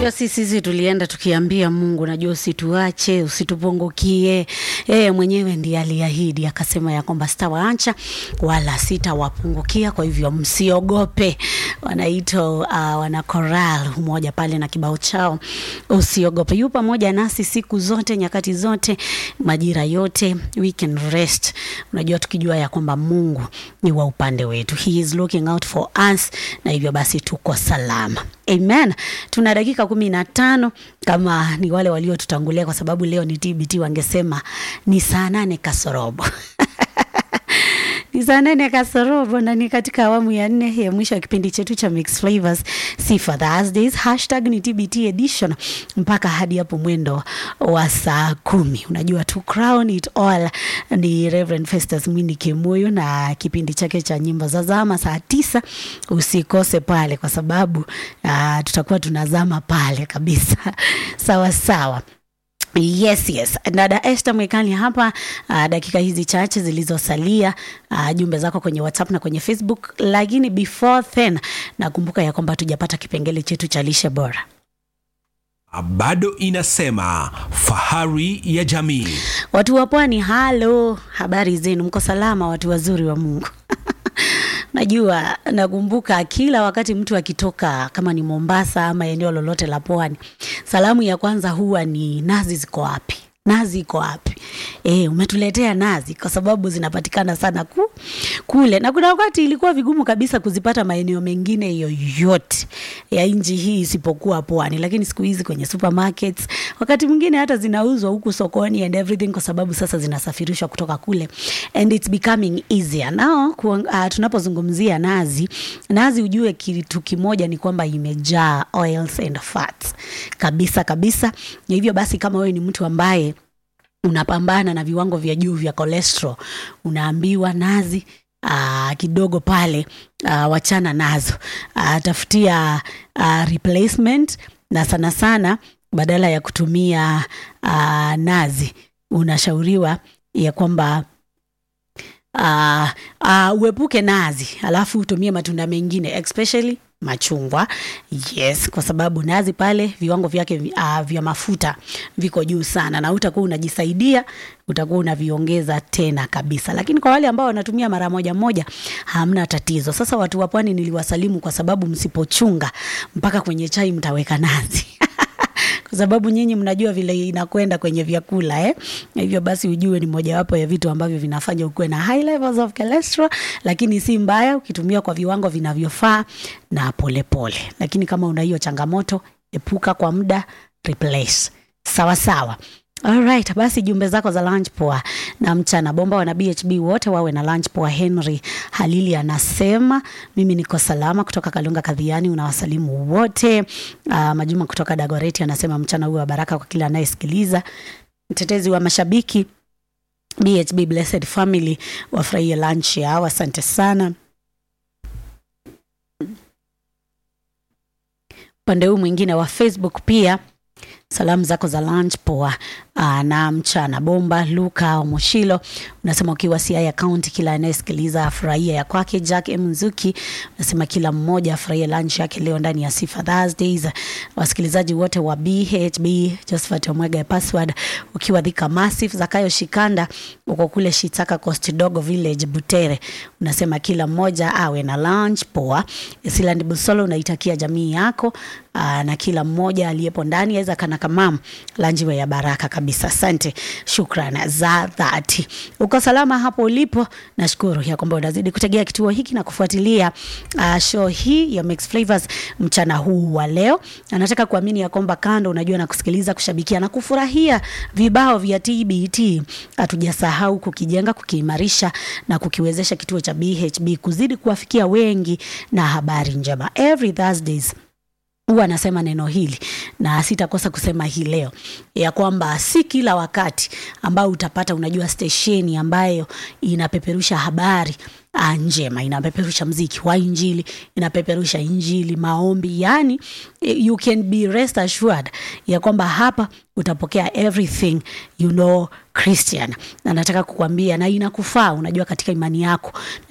Unajua sisi sisi tulienda tukiambia Mungu, najua usituache, usitupungukie. Yeye mwenyewe ndiye aliahidi akasema ya kwamba sitawaacha wala sitawapungukia, kwa hivyo msiogope. Wanaitwa uh, wana choral mmoja pale na kibao chao usiogope. Yu pamoja nasi siku zote, nyakati zote, majira yote, we can rest. Unajua tukijua ya kwamba Mungu ni wa upande wetu, he is looking out for us, na hivyo basi tuko salama. Amen. Tuna dakika kumi na tano kama ni wale waliotutangulia, kwa sababu leo ni TBT, wangesema ni saa nane kasorobo ni saa nane kasorobo na ni katika awamu ya nne ya mwisho wa kipindi chetu cha Mix Flavors Sifa Thursdays. Hashtag ni TBT edition mpaka hadi hapo mwendo wa saa kumi. Unajua to crown it all ni Reverend Festus Mwini Kimuyu na kipindi chake cha nyimbo za zama saa tisa. Usikose pale kwa sababu uh, tutakuwa tunazama pale kabisa sawa sawa. Yes, yes. Dada Esther Mwekani hapa uh, dakika hizi chache zilizosalia uh, jumbe zako kwenye WhatsApp na kwenye Facebook, lakini before then nakumbuka ya kwamba tujapata kipengele chetu cha lishe bora. bado inasema fahari ya jamii. Watu wa pwani, halo, habari zenu? Mko salama, watu wazuri wa Mungu? Najua nakumbuka kila wakati mtu akitoka kama ni Mombasa ama eneo lolote la pwani, salamu ya kwanza huwa ni nazi ziko wapi? Nazi iko wapi? E, umetuletea nazi, kwa sababu zinapatikana sana ku, kule, na kuna wakati ilikuwa vigumu kabisa kuzipata maeneo mengine yoyote ya nchi hii isipokuwa pwani, lakini siku hizi kwenye supermarkets, wakati mwingine hata zinauzwa huku sokoni and everything, kwa sababu sasa zinasafirishwa kutoka kule and it's becoming easier now. Ku, uh, tunapozungumzia nazi, nazi ujue kitu kimoja ni kwamba imejaa oils and fats kabisa kabisa, na hivyo basi kama wewe ni mtu ambaye unapambana na viwango vya juu vya cholesterol, unaambiwa nazi aa, kidogo pale aa, wachana nazo, aa, tafutia aa, replacement na sana sana badala ya kutumia aa, nazi unashauriwa ya kwamba uh, uh, uepuke nazi alafu utumie matunda mengine especially machungwa yes kwa sababu nazi pale viwango vyake uh, vya mafuta viko juu sana na utakuwa unajisaidia utakuwa unaviongeza tena kabisa lakini kwa wale ambao wanatumia mara moja moja hamna tatizo sasa watu wa pwani niliwasalimu kwa sababu msipochunga mpaka kwenye chai mtaweka nazi kwa sababu nyinyi mnajua vile inakwenda kwenye vyakula eh? Hivyo basi ujue ni mojawapo ya vitu ambavyo vinafanya ukuwe na high levels of cholesterol, lakini si mbaya ukitumia kwa viwango vinavyofaa na polepole pole. Lakini kama una hiyo changamoto, epuka kwa muda, replace sawa sawa. Alright, basi jumbe zako za lunch poa na mchana bomba wana BHB wote wawe na lunch poa. Henry Halili anasema mimi niko salama kutoka Kalunga Kadhiani, unawasalimu wote. Uh, Majuma kutoka Dagoreti anasema mchana huu wa baraka kwa kila anayesikiliza. Mtetezi wa mashabiki BHB Blessed Family wafurahie lunch yao, asante sana. Upande huu mwingine wa Facebook pia salamu zako za lunch poa aa, na mchana bomba. Luka Omoshilo unasema ukiwa Siaya County, kila anayesikiliza afurahia ya kwake. Jack M Nzuki unasema kila mmoja afurahie lunch yake leo ndani ya Sifa Thursdays. Wasikilizaji wote wa BHB, Josephat Omwega password ukiwa Thika Massive, Zakayo Shikanda uko kule Shitaka Coast Dogo Village Butere, unasema kila mmoja awe na lunch poa. Siland Busolo unaitakia jamii yako aa, na kila mmoja aliyepo ndani aweza kana kamam lanjiwe ya baraka kabisa. Asante, shukran za dhati. Uko salama hapo ulipo, nashukuru ya kwamba unazidi kutegea kituo hiki na kufuatilia uh, show hii ya Mix Flavors mchana huu wa leo. Anataka kuamini ya kwamba kando, unajua na kusikiliza, kushabikia na kufurahia vibao vya TBT, hatujasahau kukijenga, kukiimarisha na kukiwezesha kituo cha BHB kuzidi kuwafikia wengi na habari njema every Thursdays huwa anasema neno hili na sitakosa kusema hii leo ya kwamba si kila wakati ambao utapata unajua stesheni ambayo inapeperusha habari ah, njema inapeperusha mziki wa injili inapeperusha injili maombi yani you can be rest assured ya kwamba hapa utapokea everything you know christian na nataka kukwambia na inakufaa unajua katika imani yako